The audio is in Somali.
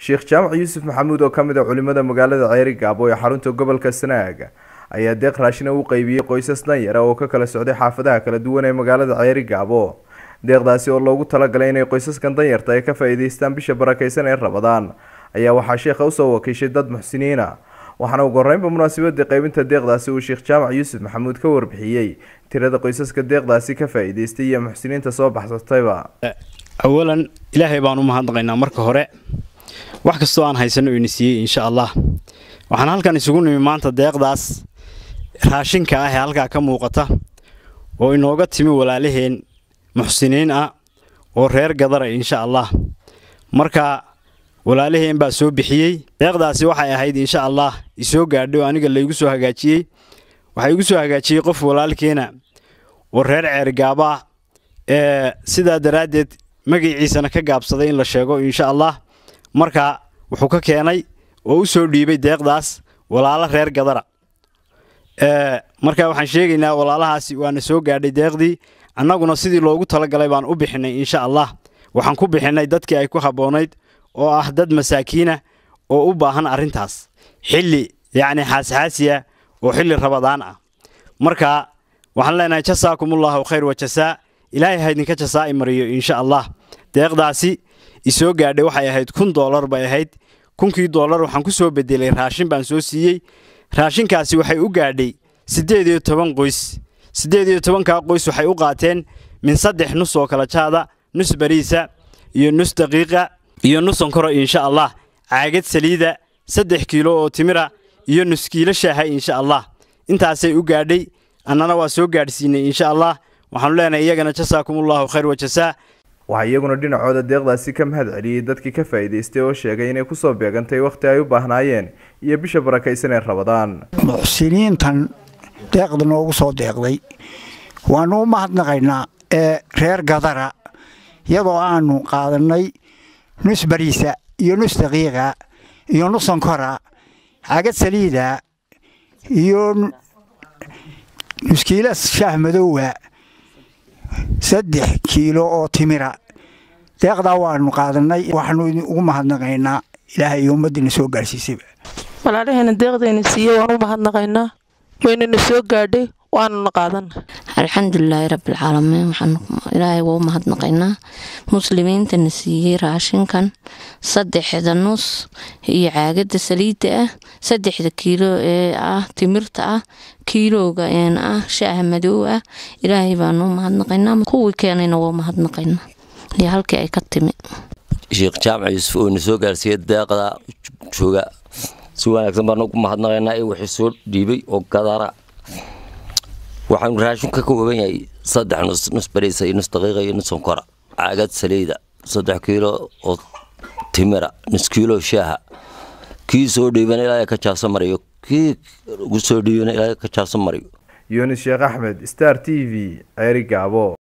sheekh jaamac yuusuf maxamuud oo ka mid a culimada magaalada ceeri gaabo ee xarunta gobolka sanaag ayaa deeq raashina u qeybiyey qoysas danyara oo ka kala socday xaafadaha kala duwan ee magaalada ceeri gaabo deeqdaasi oo loogu talagalay inay qoysaskan danyarta ay ka faa-iideystaan bisha barakeysan ee rabadaan ayaa waxaa sheekha usoo wakiishay dad muxsiniina waxaana ugu horeynba munaasabadii qeybinta deeqdaasi uu sheekh jaamac yuusuf maxamuud ka warbixiyey tirada qoysaska deeqdaasi ka faa-iideystay iyo muxsiniinta soo baxsatayba awalan ilaahay baan u mahadnaqaynaa marka hore wax kastoo aan haysano ina siiyey insha allah waxaan halkan isugu nimi maanta deeqdaas raashinka ah ee halkaa ka muuqata oo inooga timi walaalaheen muxsiniin ah oo reer gadara insha allah marka walaalaheen baa soo bixiyey deeqdaasi waxay ahayd insha allah isoo gaadhay oo aniga laygu soo hagaajiyey waxaa igu soo hagaajiyey qof walaalkeena oo reer ceergaaba ah ee sidaa daraaddeed magaciisana ka gaabsaday in la sheego insha allah marka wuxuu ka keenay oo u soo dhiibay deeqdaas walaalo reer gadara marka waxaan sheegaynaa walaalahaasi waana soo gaadhay deeqdii annaguna sidii loogu talagalay baan u bixinay insha allah waxaan ku bixinay dadkii ay ku habboonayd oo ah dad masaakiina oo u baahan arrintaas xilli yacni xaasxaasiya oo xilli rabadaan ah marka waxaan leenahay jasaakumullahu khayr wa jasaa ilaahay ha idinka jasaa'i mariyo insha allah deeqdaasi isoo gaadhay waxay ahayd kun doolar bay ahayd kunkii doolar waxaan ku soo bedelay raashin baan soo siiyey raashinkaasi waxay u gaadhay siddeed iyo toban qoys siddeed iyo tobankaa qoys waxay u qaateen min saddex nus oo kala jaada nus bariisa iyo nus daqiiqa iyo nus sonkoro insha allah caagad saliida saddex kiilo oo timira iyo nus kiilo shaaha insha allah intaasay u gaadhay annana waa soo gaadhsiinay insha allah waxaanu leenahay iyagana jasaakumullahu khayr wa jasaa waxaa iyaguna dhinacooda deeqdaasi ka mahad celiyey dadkii ka faa-iideystay oo sheegay inay kusoo beegantay wakhti ay u baahnaayeen iyo bisha barakaysan ee rabadaan muxsiniintan deeqda noogu soo deeqday waanu u mahadnaqaynaa ee reer gadara iyadoo aanu qaadannay nus bariisa iyo nus daqiiqa iyo nus sonkora cagad saliida iyo nuskiila shaah madowga saddex kiilo oo timira deeqdaa waanu qaadannay waxaanu ugu mahadnaqaynaa ilaahay iyo ummaddiina soo gaadhsiisayba walaalaheena deeqdayna siiye waan u mahadnaqaynaa waynana soo gaadhay waanuna qaadana alxamdulilaahi rabbilcaalamiin waxaan ilaahay waa u mahadnaqaynaa muslimiintana siiyey raashinkan saddexda nus iyo caagada saliidda ah saddexda kiilo ee ah timirta ah kiilooga een ah shaaha madow ah ilaahay baanu u mahadnaqaynaa kuwii keenayna waa u mahadnaqaynaa iyo halkii ay ka timi sheekh jaamac yuusuf oo na soo gaarsiiyey deeqda jooga si wanaagsan baanu ugu mahadnaqaynaa ee wixii soo dhiibay oo gadara waxaanu raashin ka kooban yahay saddex nus nus bariisa iyo nus daqiiqa iyo nus sonkora caagad saliida saddex kiilo oo timira nus kiilo shaaha kii soo dhiibana ilaahay ka jaaso mariyo kii ugu soo dhiibana ilaahay ka jaaso mariyo yunis sheekh axmed star t v ceeri gaabo